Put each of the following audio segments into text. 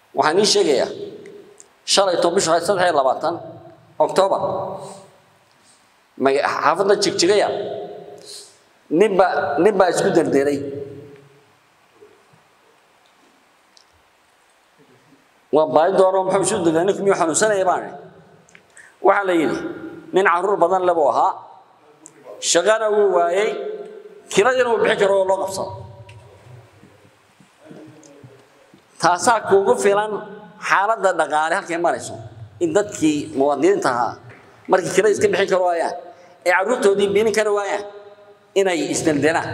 waxaan ii sheegayaa shalayto bishu ahayd saddex iyo labaatan oktoobar xaafadda jigjigaya ninba nin baa isku derderay waa baadi doono muxuu isu derderay ninku miyuu xanuunsanaya baane waxaa la yidhi nin caruur badan le buu ahaa shaqana wuu waayey kiradiina uu bixi karo oo loo qabsado taasaa kuugu filan xaaladda dhaqaale halkay marayso in dadkii muwaadiniinta ahaa markii kirada iska bixin karo waayaan ee carruurtoodii biinin kari waayaan inay isdeldelaan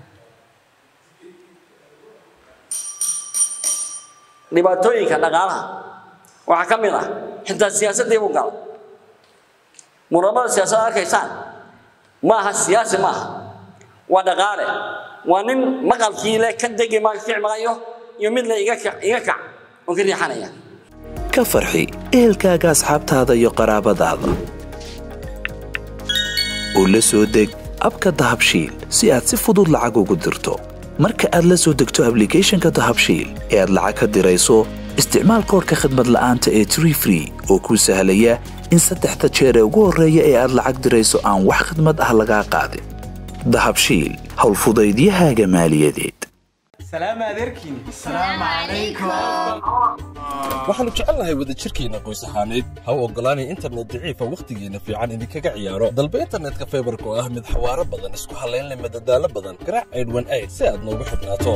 dhibaatooyinka dhaqaalaha waxaa ka mid ah xitaa siyaasaddii buu galay muramada siyaasadda arkaysaan ma aha siyaasi ma aha waa dhaqaale waa nin maqalkii le ka degi ma kici maayo iyo mid le iga kac iga kac oon ka riixanaya ka farxi ehelkaaga asxaabtaada iyo qaraabadaada oo la soo deg abka dahabshiil si aad si fudud lacag ugu dirto marka aad la soo degto ablicathonka dahabshiil ee aad lacag ka dirayso isticmaal koorka khadmad la'aanta ee tree free oo kuu sahlaya in saddexda jeer ee ugu horreeya ee aad lacag dirayso aan wax khidmad ah lagaa qaadin dahabshiil howlfudaydiyahaaga maaliyadeed waxaannu jecelnahay wadajirkeenna qoys ahaaneed ha u oggolaanay internet daciifa wakhtigeenna fiican idinkaga ciyaaro dalba internetka faybarka oo ah mid xawaaro badan isku hallaynleh madadaalo badan garaac aydhwan ayd si aad noogu xidhnaato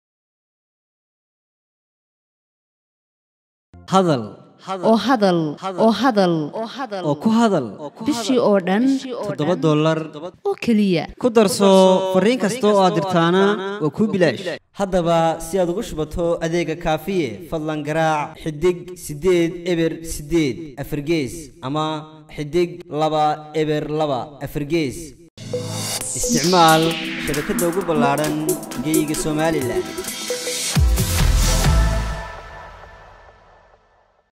hadal oo hadal oo hadal oo ku hadal bishii oo dhan toddoba dollar oo keliya ku darso fariin kasta oo aad dirtaana waa kuu bilaash haddaba si aad ugu shubato adeega kaafiye fadlan garaac xidig siddeed eber siddeed afargees ama xidig laba eber laba afargees isticmaal shabakadda ugu ballaadhan geyga somalilan